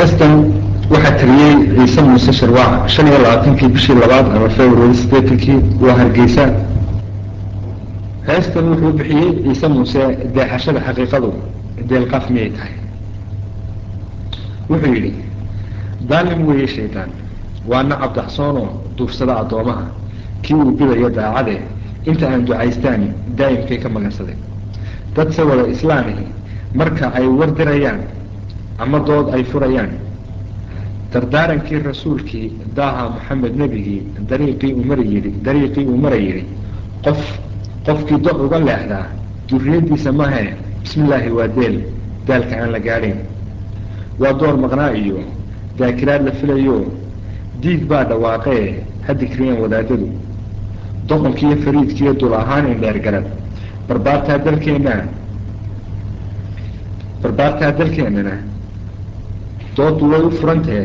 heestan waxaa tiriyey ciise muuse sharwaac shan iyo labaatankii bishii labaad ama february sideetankii waa hargeysa heestan wuxuu bixiyey ciise muuse deexashada xaqiiqadu deelqaaf miyay tahay wuxuu yidhi daalim weeye shaydaan waa nacab daxsoonoo duufsada addoomaha kii uu bidayo daacade inta aan ducaystaan daa'imkay ka magansaday dad se wada islaamihi marka ay wardirayaan ama dood ay furayaan dardaarankii rasuulkii daaha maxamed nebigii dariiqii uu mara yidhi dariiqii uu mara yidhi qof qofkii do uga leexdaa duriyadiisa mahe bismi illaahi waa deel daalka aan la gaadhayn waa door maqnaa iyo daakiraad la filayo diig baa dhawaaqee ha dikriyeen wadaadadu doqonkiiyo fariidkiiyo dul ahaan indheer garad barbaartaa dalkeenna barbaartaa dalkeennana doodu way u furantee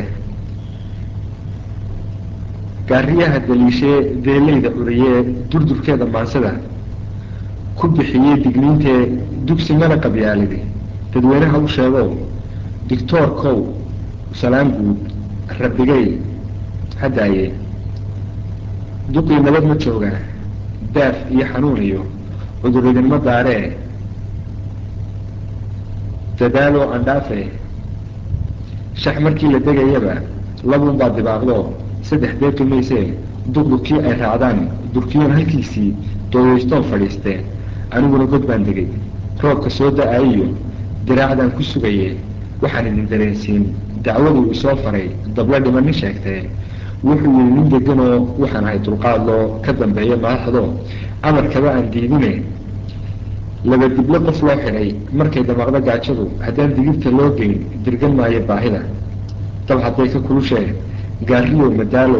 gaariyaha daliishee deelayda curiyee durdurkeeda maansada ku bixiyey digniintee dugsi mana qabyaalidi dadweynaha u sheego dictoorkow salaan guud rabbigay haddaaye duqii nabad ma jooga daaf iyo xanuun iyo cuduridinma daaree dadaaloo andhaafe shax markii la degayaba labuun baa dibaaqdo saddex deeqi maysee duqdu kii ay raacdaan durkiyoon halkiisii dooyeystoon fadhiisteen aniguna god baan degay roobka soo da-ayiyo diraacdaan ku sugaye waxaan idin dareensiin dacwaduu isoo faray dabla dhiman nin sheegtee wuxuu yihi nin deganoo waxaan ahay dulqaadloo ka dambeeya madaxdo amarkaba aan diidine laba dible qof loo xidhay markay damaaqdo gaajadu haddaan digirta loo geyn dirgan maayo baahida dab hadday ka kulushee gaariyow madaalow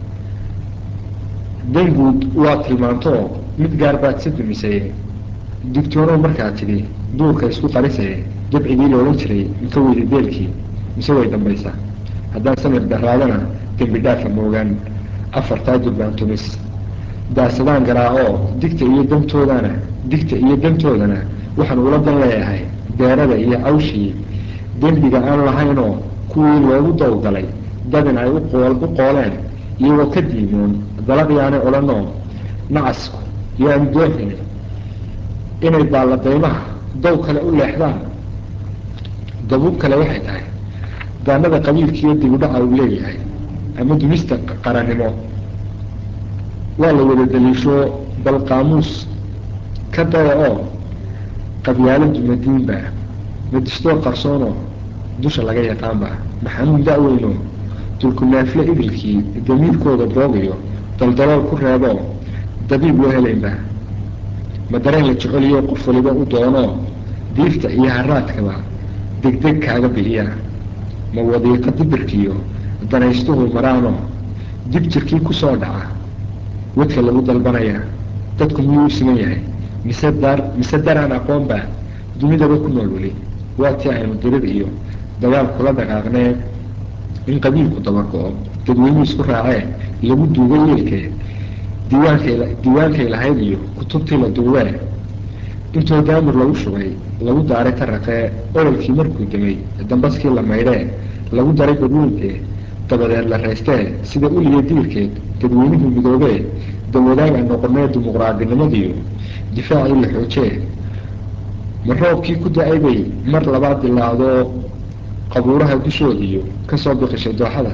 danguud waa tilmaantoo mid gaar baad sa dumisaye digtoonow markaa tidhi duurka isku qarisee dabcigii la odhan jiray inka weyda deelkii mise way dambaysaa haddaan samir daraadana dembi dhaafa moogaan afartaa durbaan tumis daasadaan garaacoo digta iyo dantoodana digta iyo dantoodana waxaan ula dan leeyahay beerada iyo cawshii dembiga aan lahaynoo kuwii loogu dawgalay dadin ay uqool u qooleen iyagoo ka diimoon dalaqyaanay odhanoo nacasku yaan dooxin inay baalladaymaha daw kale u leexdaan dabuub kale waxay tahay daanada qabiilkiiyo dibudhaca uu leeyahay ama dumista qarannimo waa la wada daliisho bal qaamuus ka daya oo qabyaaladu madiinba madistoo qarsoonoo dusha laga yaqaanba maxamuud da-weyno dulkunaafle idilkii damiirkooda boogayo daldalool ku reeboo dabiib loo helaynba ma dareen la jeceliyo qof waliba u doonoo diifta iyo haraadkaba degdeg kaaga bixiya ma wadiiqo dibirkiiyo danaystuhu maraano dib jirkii kusoo dhaca wadka lagu dalbanaya dadku miyuu u siman yahay mise dar mise daraan aqoonba dunidaba ku nool weli waa tii aynu dirir iyo dagaal kula dhaqaaqnee in qabiilku dabargo-o dadweynuhu isku raacee lagu duugo yeelkee diiwaankay diiwaankay lahayd iyo kutubtii la duubee intoo daamur lagu shubay lagu daaray taraqee ololkii markuu damay dambaskii la maydhee lagu daray badweyntee dabadeed la raystee sida uliya diirkeed dadweynuhu midoobee dawadaag aan noqonee dimuqraadinimadiiyo difaacii la xoojee ma roobkii ku da-ay bay mar labaad dilaacdoo qabuuraha dushoodiiyo kasoo biqishay dooxada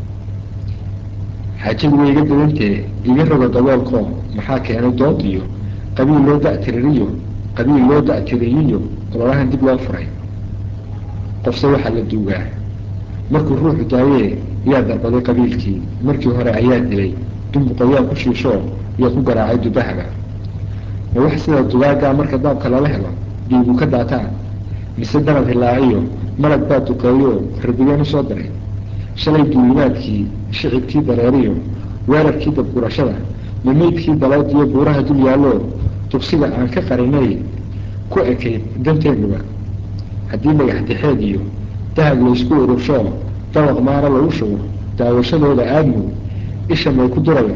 xaajadu way iga dadantee iga roga daboolkoo maxaa keenay dood iyo qabiil loo da-tiririyo qabiil loo da-tiriyiyo ololahan dib loo furay qofse waxaa la duugaa markuu ruuxu daayee yaa darbaday qabiilkii markii hore ayaa dilay dumbuqoyaa ku shiishoo iyo ku garaacay dubahaba ma wax sida dugaagaa marka daabka lala helo dhiigu ka daataan mise danab hilaaciyo malag baa duqeeyo rabigeen usoo diray shalay duulimaadkii shicibkii dareeriyo weerarkii dabgurashada ma meydkii dalood iyo buuraha dul yaallo tugsiga aan ka qarinay ku ekayd danteennuba haddii dhagax dixeed iyo dahab laysku urursho dabaq maara lagu shugo daawashadooda aadmu isha may ku duraya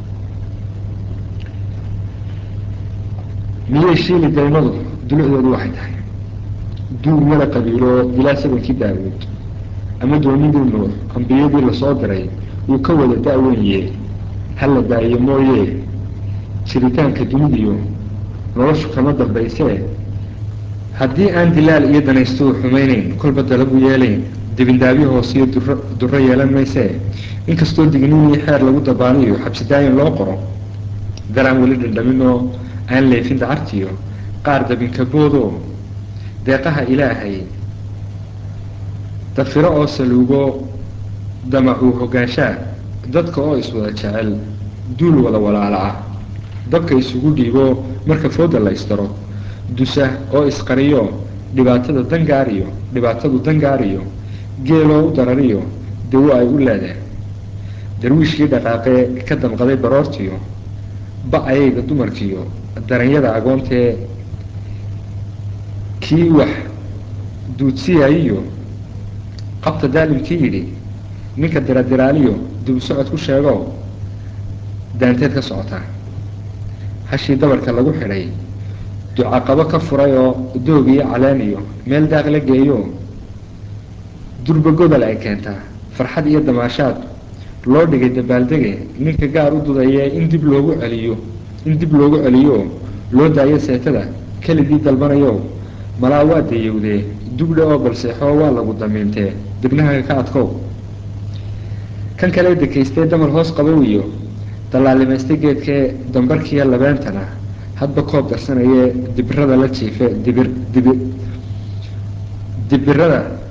miyay shiili daymadu dulucdoodu waxay tahay duul wala qabiilo ilaa sabankii daawuud ama doonidii nuux ambiyadii lasoo diray wuu ka wada da-wenye hala daayo mooye jiritaanka dunidiyo noloshu kama dambaysee haddii aan dilaal iyo danaystuhu xumaynayn kolba dalagu yeelayn dibindaabyo hoosiyo duro duro yeelan maysee inkastoo digniin iyo xeer lagu dabaaliyo xabsidaayin loo qoro daraan weli dhandhamin oo aan leefin dacartiyo qaar dabinkaboodoo deeqaha ilaahay dafiro oo saluugo damacuu hogaanshaa dadka oo iswada jecel duul wada walaala ah dabka isugu dhiibo marka fooda la isdaro dusa oo isqariyo dhibaatada dangaariyo dhibaatadu dangaariyo geeloo u darariyo dawo ay u leedeen darwiishkii dhaqaaqee ka damqaday baroortiyo ba-ayayga dumarkiyo daranyada agoontee kii wax duudsiyayiyo qabta daalimkii yidhi ninka diradiraaliyo dib u socod ku sheego daanteed ka socotaa hashii dabarka lagu xidhay ducaqabo ka furay oo doog iyo caleeniyo meel daaq la geeyo durba gobol ay keentaa farxad iyo damaashaad loo dhigay dabaaldege ninka gaar u dudayee in dib loogu celiyo in dib loogu celiyo loo daayo seetada keligii dalbanayo malaa waa dayowdee dugdhe oo balseexoo waa lagu damiintee dibnahaga ka adkow kan kale dekaystee damar hoos qabow iyo dallaalimaystay geedkee dambarkiiya labeentana hadba koob darsanayee dibirada la jiife dibir dibi dibirada